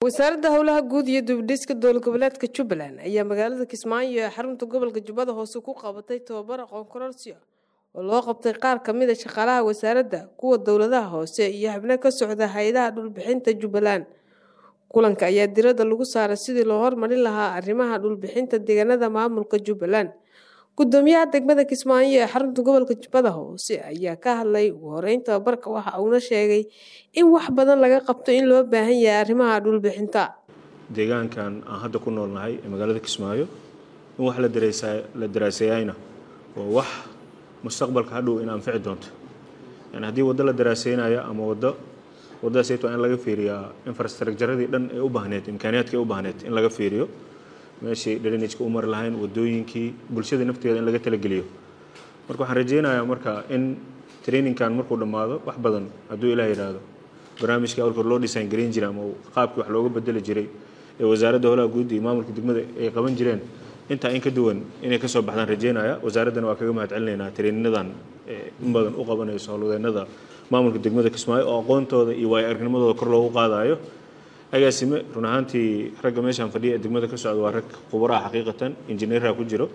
wasaaradda howlaha guud iyo dubdhiska dowlad goboleedka jubbaland ayaa magaalada kismaayo ee xarunta gobolka jubbada hoose ku qabatay tobabar aqoon kororsiya oo loo qabtay qaar ka mid a shaqaalaha wasaaradda kuwa dowladaha hoose iyo xubno ka socda hay-adaha dhulbixinta jubbaland kulanka ayaa diradda lagu saaray sidii loo hormarin lahaa arrimaha dhulbixinta deegaanada maamulka jubbaland gudoomiyaha degmada kismaayo ee xarunta gobolka jubbada hoose ayaa ka hadlay ugu horeyn tababarka waxa uuna sheegay in wax badan laga qabto in loo baahan yahay arrimaha dhulbixinta deegaankan aan hadda ku noolnahay ee magaalada kismaayo in wax la daraaseeyayna waa wax mustaqbalka hadhow in anfici doonto yani haddii waddo la daraaseynaya ama waddo waddadaasayto in laga fiiriyaa infrastructuradii dhan ee u baahneed imkaaniyaadka ee u baahneed in laga fiiriyo meeshii drainageka u mari lahayn wadooyinkii bulshada nafteeda in laga talageliyo marka waxaan rajeynayaa marka in trainingkan markuu dhammaado wax badan hadduu ilaah yidhaahdo barnaamijkii awalkoor loo design garayn jiray ama qaabkii wax looga bedeli jiray ee wasaaradda howlaha guud iyo maamulka degmada ay qaban jireen intaa in ka duwan inay kasoo baxdaan rajeynaya wasaaraddana waa kaga mahad celinaynaa traininnadan in badan u qabanayso howlwadeennada maamulka degmada kismaayo oo aqoontooda iyo waayo aragnimadooda kor loogu qaadayo agaasime run ahaantii ragga meeshaan fadhiya ee degmada ka socda waa rag khubaraha xaqiiqatan injineeraha ku jiro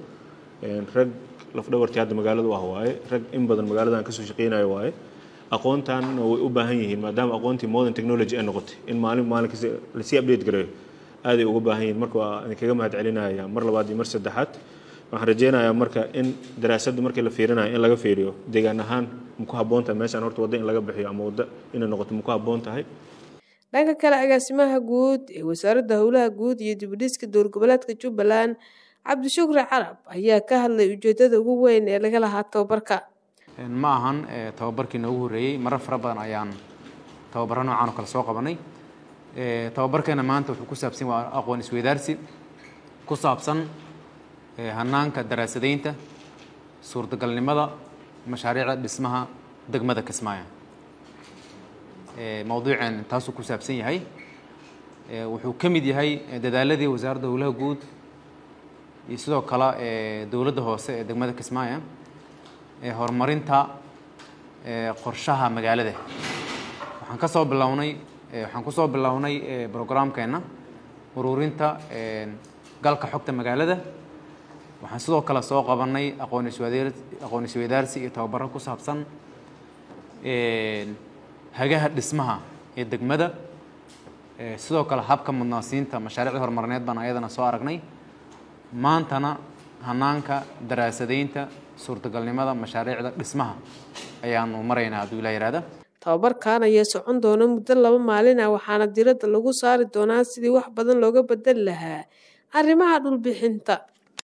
rag lafdhabartii hadda magaalada u ah waaye rag in badan magaaladan kasoo shaqeynayo waaye aqoontanna way u baahan yihiin maadaama aqoontii modern technology ay noqotay in maalin maalin kasta lasii update gareeyo aaday uga baahan yihiin marka waa idinkaga mahad celinaya mar labaad iyo mar saddexaad waxaan rajeynayaa marka in daraasadda markii la fiirinayo in laga fiiriyo deegaan ahaan ma ku habboon tahay meeshaan horta waddo in laga bixiyo ama waddo inay noqoto ma ku habboon tahay dhanka kale agaasimaha guud ee wasaaradda howlaha guud iyo dibudhiska dowlad goboleedka jubbaland cabdishukri carab ayaa ka hadlay ujeedada ugu weyn ee laga lahaa tababarka ma ahan tababarkii noogu horreeyey marar fara badan ayaan tababaro noocan oo kale soo qabanay tababarkeena maanta wuxuu ku saabsan waa aqoon isweydaarsi ku saabsan hanaanka daraasadaynta suurtagalnimada mashaariicda dhismaha degmada kismaayo mawduuceen taasuu ku saabsan yahay wuxuu ka mid yahay dadaaladii wasaaradda howlaha guud iyo sidoo kale dowladda hoose ee degmada kismaayo ee horumarinta qorshaha magaalada waxaan ka soo bilownay waxaan kusoo bilownay brograamkeena ururinta galka xogta magaalada waxaan sidoo kale soo qabanay aqoon iswadaar aqoon isweydaarsi iyo tababaro ku saabsan hagaha dhismaha ee degmada sidoo kale habka mudnaasiinta mashaariicda horumarineed baan ayadana soo aragnay maantana hanaanka daraasadaynta suurtagalnimada mashaariicda dhismaha ayaanu maraynaa hadduu ilaa yihahda tababarkan ayaa socon doona muddo laba maalin ah waxaana diradda lagu saari doonaa sidii wax badan looga bedeli lahaa arrimaha dhulbixinta